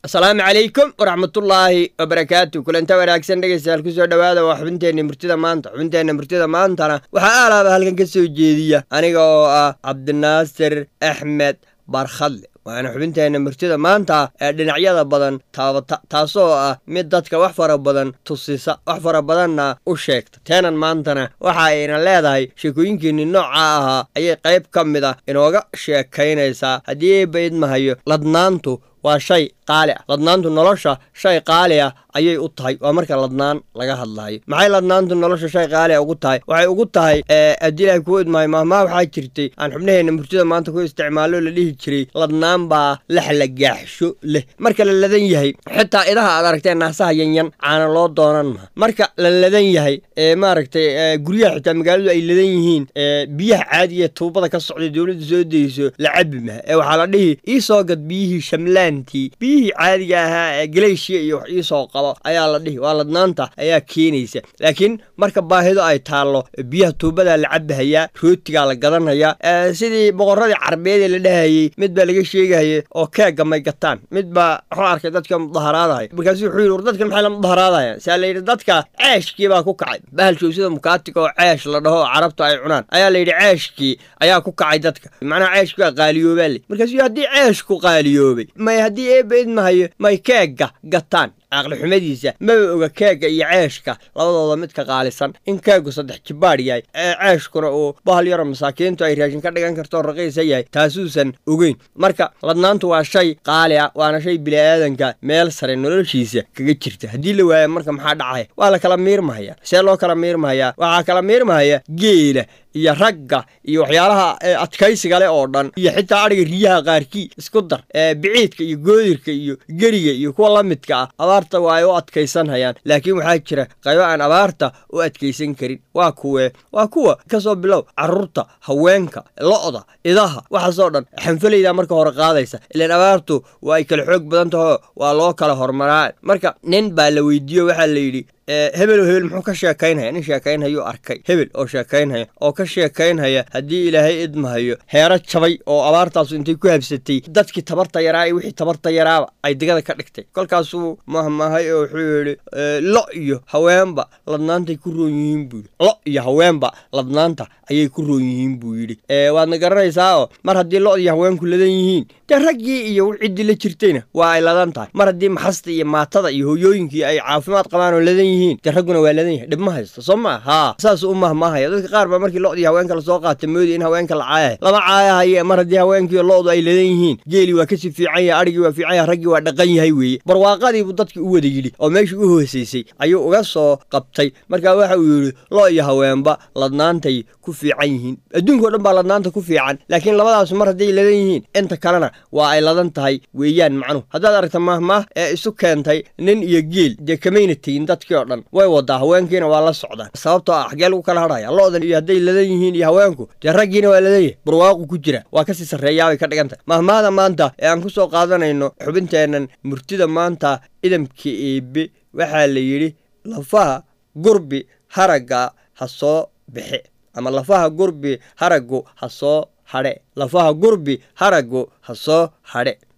asalaamu calaykum waraxmatullaahi wabarakaatu kulanta wanaagsan dhegeystayaal kusoo dhowaada waa xubinteenna murtida maanta xubinteenna murtida maantana waxaa aalaaba halkan ka soo jeediya aniga oo ah cabdinaasir axmed barkhadle waana xubinteenna murtida maanta ee dhinacyada badan taabata taasoo ah mid dadka wax fara badan tusisa wax fara badanna u sheegta teenan maantana waxa ayna leedahay sheekooyinkiinni nooca ahaa ayay qayb ka mid ah inooga sheekaynaysaa haddii eebba idmahayo ladnaantu waa shay qaali ah ladnaantu nolosha shay qaali ah ayay u tahay waa marka ladnaan laga hadlayo maxay ladnaantu nolosha shay qaali a ugu tahay waxay ugu tahay haddii ilahay kuu idmahay mahmaa waxaa jirtay aan xubnaheenna murtida maanta ku isticmaalo la dhihi jiray ladnaan baa laxlagaaxsho leh marka la ladan yahay xitaa idaha aad aragteen naasaha yanyan caana loo doonan maha marka la ladan yahay ee maaragtay guryaha xitaa magaaladu ay ladan yihiin biyaha caadiga tuubada ka socday dowladda soo dayso la cabi maha ee waxaa la dhihi ii soo gad biyihii shamlaantii biyihii caadiga ahaa ee galeeshiya iyo wax iisoo qabo ayaa la dhihi waa ladnaanta ayaa keenaysa laakiin marka baahido ay taallo biyaha tuubadaa la cabahayaa rootigaa la gadanhayaa sidii boqorradii carbeed ee la dhahayey mid baa laga sheegahaya oo keegga may gataan mid bbaa wuxuu arkay dadka mudaharaadaya markaasu wuxuu yidhi war dadkan maxay la mudaharaadayaan saa la yidhi dadka ceeshkii baa ku kacay bahalshow sida mukaatiga oo ceesh la dhaho oo carabtu ay cunaan ayaa la yidhi ceeshkii ayaa ku kacay dadka macnaha ceeshkii baa qaaliyoobaa le markaasuu haddii ceeshku qaaliyoobay may haddii eebba idmahayo may keegga gataan caqli xumadiisa maba oga keegga iyo ceeshka labadooda midka qaalisan in keeggu saddex jibaadh yahay ee ceeshkuna uu bahal yaro masaakiintu ay raashin ka dhigan karto raqiisa yahay taasuusan ogeyn marka ladnaantu waa shay qaali ah waana shay bini'aadanka meel sare noloshiisa kaga jirta haddii la waayo marka maxaa dhacaya waa la kala miirmahaya see loo kala miirmahayaa waxaa kala miirmahaya geela iyo ragga iyo waxyaalaha adkaysiga leh oo dhan iyo xitaa adhiga riyaha qaarkii isku dar biciidka iyo goodirka iyo geriga iyo kuwa la midka ah abaarta waa ay u adkaysanhayaan laakiin waxaa jira qaybo aan abaarta u adkaysan karin waa kuwee waa kuwa kasoo bilow carruurta haweenka lo'da idaha waxaasoo dhan xanfalaydaa marka hore qaadaysa ilaan abaartu waa ay kala xoog badan taho waa loo kala hormaraa marka nin baa la weydiiyo waxaa la yidhi hebel oo hebel muxuu ka sheekaynhaya nin sheekaynhayuu arkay hebel oo sheekaynhaya oo ka sheekaynhaya haddii ilaahay idmahayo heero jabay oo abaartaasu intay ku habsatay dadkii tabarta yaraa iyo wixii tabarta yaraaba ay digada ka dhigtay kolkaasuu mahmahay oo wuxuu yidhi lo iyo haweenba ladnaantay ku roon yihiin buu yidhi lo iyo haweenba ladnaanta ayay ku roon yihiin buu yidhi waadna garanaysaa oo mar haddii lo iyo haweenku ladan yihiin dee raggii iyo ciddii la jirtayna waa ay ladan tahay mar haddii maxasta iyo maatada iyo hoyooyinkii ay caafimaad qabaan oo ladan yihiin de ragguna waa ladan yahay dhib ma haysto soo maa haa saas u mahmaahaya dadka qaar baa markii lodii haweenka lasoo qaata moodi in haweenka la caayahay lama caayahaye mar haddii haweenkiiyo lo'du ay ladan yihiin geeli waa kasii fiican yahay adhigii waa fiican yahay raggii waa dhaqan yahay weeye barwaaqadiibuu dadkii u wada yidhi oo meeshii u hoosaysay ayuu uga soo qabtay marka waxa uu yidhi lo iyo haweenba ladnaantay ku fiican yihiin adduunkao dhan baa ladnaanta ku fiican laakiin labadaasu mar hadday ladan yihiin inta kalena waa ay ladan tahay weeyaan macnuhu haddaad aragta mahmaah ee isu keentay nin iyo geel dee kamayna tegin dadkii oo dhan way wadaa haweenkiina waa la socdaan sababtoo ah xagee lagu kala hadhaya lo'dan iyo hadday ladan yihiin iyo haweenku dee raggiina waa ladan yahay barwaaqu ku jira waa kasii sarreeyaabay ka dhigan tahay mahmaahda maanta ee aan ku soo qaadanayno xubinteennan murtida maanta idamka eebe waxaa la yidhi lafaha gurbi haragga ha soo bixe ama lafaha gurbi haraggu ha soo hadhe lafaha gurbi haraggu ha soo hadhe